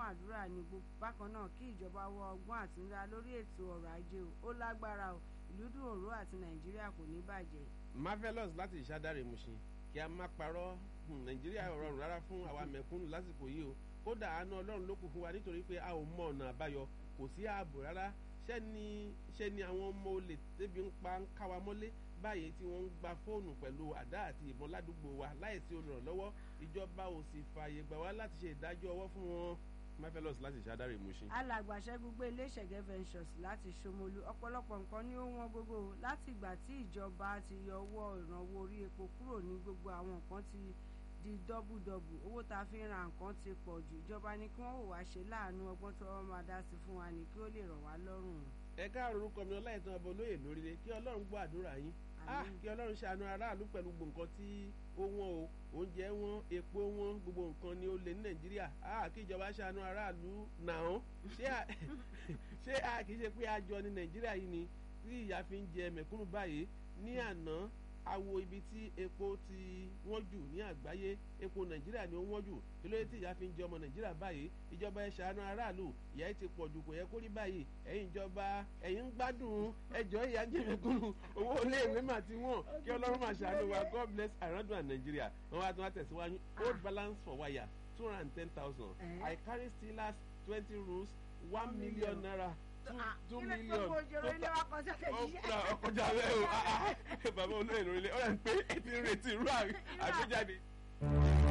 àdúrà ní bákan náà kí ìjọba wọ ọgbọ́n àtinúdá lórí ètò ọrọ̀ ajé ó lágbára o ìlú dùn òró àti nàìjíríà kò ní bàjẹ́. marvelous láti ìṣàdáre Mushin kí a má parọ́ nàìjíríà rọrùn rárá fún àwa mẹ̀kúnnù lásìkò yìí o kódà àánú ọlọ́run ló kù fún wa nítorí pé a ò mọ ọ̀nà àbáyọ kò sí ààbò rárá ṣẹ́ni ṣẹ́ni àwọn ọmọ olè tẹ́bi ń pa ń ká wa mọ́lé báyìí tí wọ́n ń gba fóònù pẹ̀lú àdá àti ìbọn ládùúgbò wa láìsí olùrànlọ́wọ́ ìjọba ò sì fààyè gbà wá láti ṣe ìdájọ́ ọwọ́ fún wọn marvelous láti ṣàdáre Mushin. alàgbàṣẹ́gun gbé ilé ìṣẹ̀gẹ́ ventures láti Ṣómolú ọ̀pọ̀lọpọ̀ nǹkan ní ó wọ́n gógó láti ìgbà tí ìjọba ti yọ owó ìrànwọ́ orí epo kúrò ní gbogbo àwọn nǹkan ti di dọ́bùdọ́bù owó tá a fi ń ra nǹkan ti pọ̀ jù ìjọba ni kí wọ́n wò wá ṣe láàánú ọgbọ́n tí wọ́n máa dá sí fún wa ní kí ó lè rọ̀ wá lọ́rùn. ẹ káàárọ̀ orúkọ mi ọláìtàn ọba olóyè lóríire kí ọlọ́run gbọ́ àdúrà yín kí ọlọ́run ṣàánú aráàlú pẹ̀lú gbogbo nǹkan tí ó wọ́n o oúnjẹ wọn epo wọn gbogbo nǹkan ni ó lè ní nàìjíríà kí ìjọba ṣàánú aráàlú nàá ṣé a kì í ṣe pé àjọ ní nàìjíríà yìí ni tí ìyà fi ń jẹ mẹ̀kúnnù báyìí ní àná awo ibi tí epo ti wọ́n jù ní àgbáyé epo nàìjíríà ni ó wọ́n jù kí ló dé tí ìyà fi ń jẹ ọmọ nàìjíríà báyìí ìjọba ẹ ṣàánú aráàlú ìyà ẹ ti pọ̀ jù kò yẹ kó rí báyìí ẹ̀yin ìjọba ẹ̀yin ń gbádùn ẹjọ́ ìyà jẹ mẹ̀kúnnù owó iléèwé mà ti wọ́n kí ọlọ́run máa ṣàánú wa god bless arandu and nigeria wọ́n wá tún wá tẹ̀síwájú old balance for wire two hundred and ten thousand i carry steelers twenty rolls one million naira two million ọkọjà bẹ́ẹ̀ o bàbá olóyè lórílẹ̀ ọ̀rẹ́ ń pé ẹ ti ń retí irú àgbéjáde